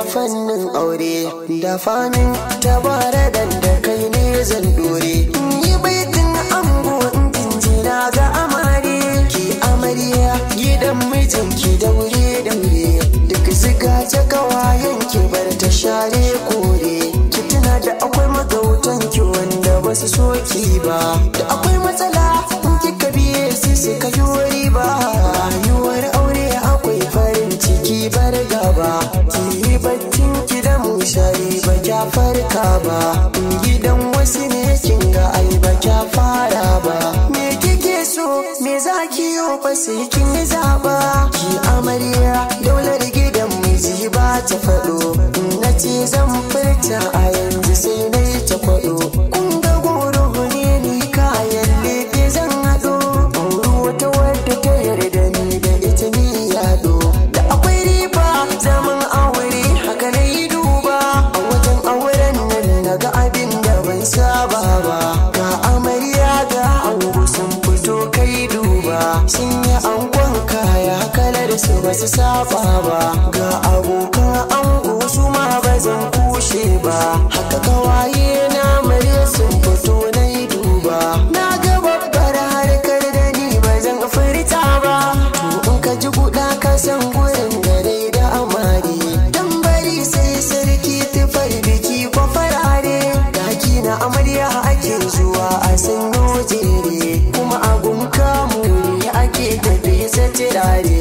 fannin aure da famin tabara dan da kai ne zan dore yi baitin ango in jinjina ga amare ki amarya gidan mijinki daure daure duk ziga ta kawayen ki bar ta share kore ki tuna da akwai magautan ki wanda ba su so ki ba da akwai matsala in kika biye sai su ka yi ba rayuwar aure akwai farin ciki bar gaba ki yi baccin ki da mushari ba kya farka ba in gidan wasu ne kin ga ai ba kya fara ba me kike so me za ki yi fa sai kin yi zaba ki amarya daular gidan miji ba ta faɗo na ce zan furta a yanzu sai na yi ta kwaɗo kun ga goro ne ni kayan lefe zan haɗo auri wata wadda ta yarda ni da ita ni yaɗo da akwai riba zaman aure haka na yi duba a wajen auren nan na ga abin da ban saba ba ga amarya ga ango sun fito kai duba sun yi angon kaya kalar su ba su saba ba ga abokan ango su ma ba zan kushe ba haka kawaye na mare sun fito na yi duba na ga babbar harkar da ni ba zan furta ba to in ka ji guda ka san gurin dare da amare dan bari sai sarki tufar biki ko farare daki na amarya ake zuwa a sanyo jere kuma abun kamu ne ake tafi satirare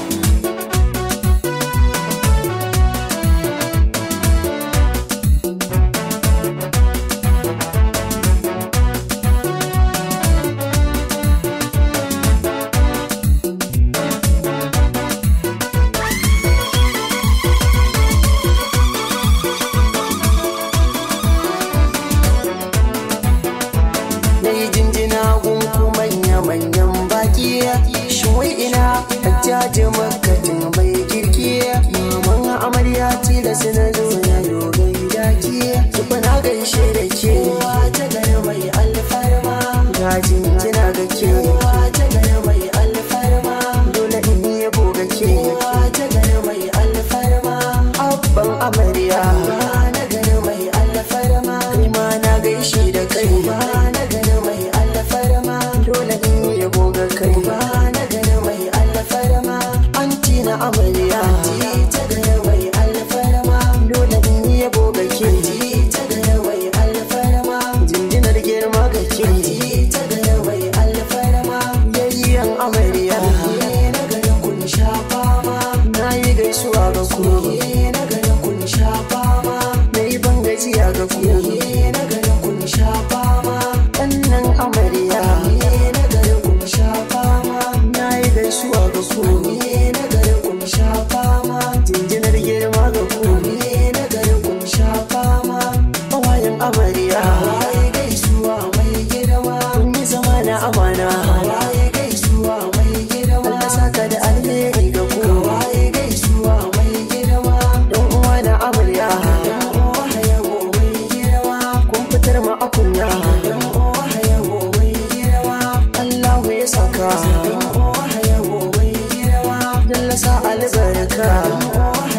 na yi jinjina gunku manya-manyan baki shawai ina hajjaji makatin mai girki maman amarya tilas na zo na dogon daki tuba na gaishe da ke ta gari mai alfarma ga jinjina ga ke ta gari mai alfarma dole in yi yabo ga ke ta gari mai alfarma abban amarya na gari mai alfarma kai ma na gaishe da kai na gari mai alfarma dole in yi yabo ga kai na gari mai alfarma anti na amarya ta gari mai alfarma dole in yi yabo ga ke ta gari mai alfarma jinjinar girma ga ke ta gari mai alfarma yayyan amarya na gari kun sha fama na yi gaisuwa ga ku na gari kun sha fama na yi ban gajiya ga ku na gari kun sha fama ɗannan amarya na gari kun sha fama na yi gaisuwa ga ku na gari kun sha fama jinjinar girma ga ku na gari kun sha fama hawayen amarya waye gaisuwa mai girma kun yi zama na amana waye gaisuwa mai girma Allah saka da alheri ga ku waye gaisuwa mai girma dan uwa na amarya dan uwa hayago mai girma kun fitar ma akunya dan uwa hayago mai girma Allahu ya saka dan uwa hayago mai girma Jalla sa albarka dan uwa